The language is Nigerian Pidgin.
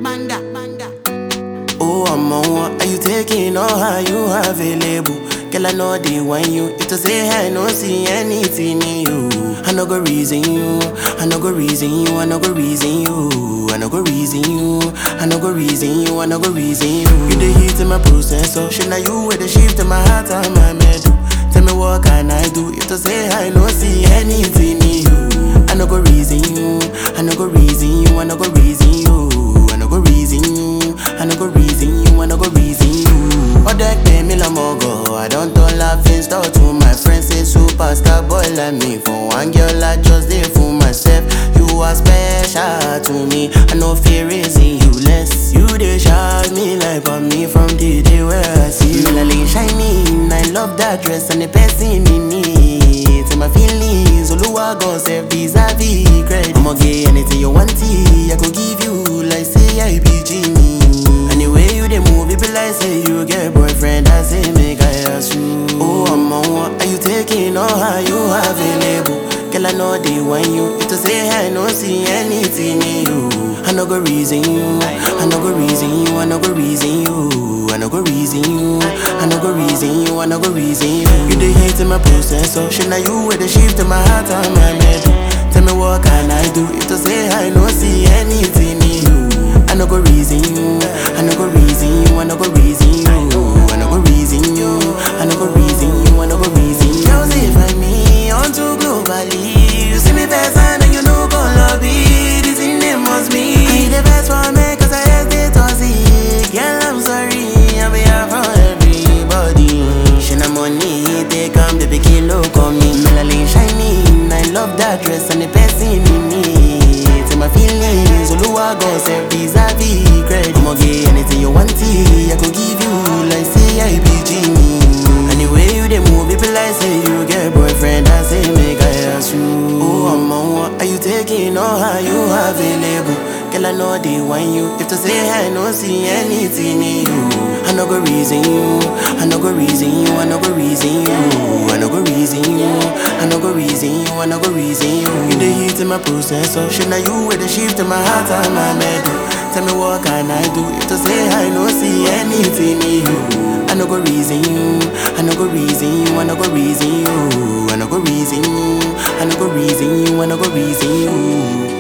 Manda, manda. Oh, I'm on one. Are you taking all how you available? Girl, I know they want you. If to say I no see anything in you. I no go reason you. I no go reason you. I no go reason you. I no go reason you. I no go reason you. I no go reason you. You the heat in my processor. Should now you with the shift in my heart and my metal. Tell me what can I do? If to say I no see anything in you. I no go reason you. I no go reason you. I no go reason you. I no go reason you. I no go reason you. I no go reason you. Other pay me la mogo. I don't turn laughing stock to my friends. Say superstar boy like me. For one girl I just did for myself. You are special to me. I no fear raising you less. You they shout me like on me from the day where I see you. Like shining. I love that dress and the person in it. And my feelings. Oluwa gon save vis-a-vis credit. I'ma get anything you want it. I could give you like say I be genie. Anyway you dey move, it be like say you get boyfriend. I say make I ask you. Oh, I'm on one. Are you taking all how you available? Girl, I know they want you. If to say I no see anything in you. I no go reason you. I no go reason you. I no go reason you. I no go reason you. I no go reason you. I no go reason you. You the hate in my processor. Should now you with the shift in my heart and my metal. Tell me what can I do? If to say I no see anything in you. I no go reason you. I no go reason you. I no go reason you. I no go reason you. I no go reason you. I no go reason you. Girls, if I me on to globally, you see me best and then you know go lobby. This in it must be. I the best for me 'cause I hesitate to see. Girl, I'm sorry. I'm here for everybody. She na money, they come the big look on me. Melanin shining. I love that dress and the person in it. And my feelings, Oluwa gon save vis-a-vis credit. I'ma get anything you want it. I could give you like say I be genie. Anyway you dey move, it be like say you get boyfriend. I say make I ask you. Oh, I'm on one. Are you taking all how you available? Girl, I know they want you. If to say I no see anything in you, I no go reason you. I no go reason you. I no go reason you. I no go reason you. I no go reason you. I no go reason you. You the heat in my processor. Should now you with the shift in my heart and my metal. Tell me what can I do? If to say I no see anything in you. I no go reason you. I no go reason you. I no go reason you. I no go reason you. I no go reason you. I no go reason you.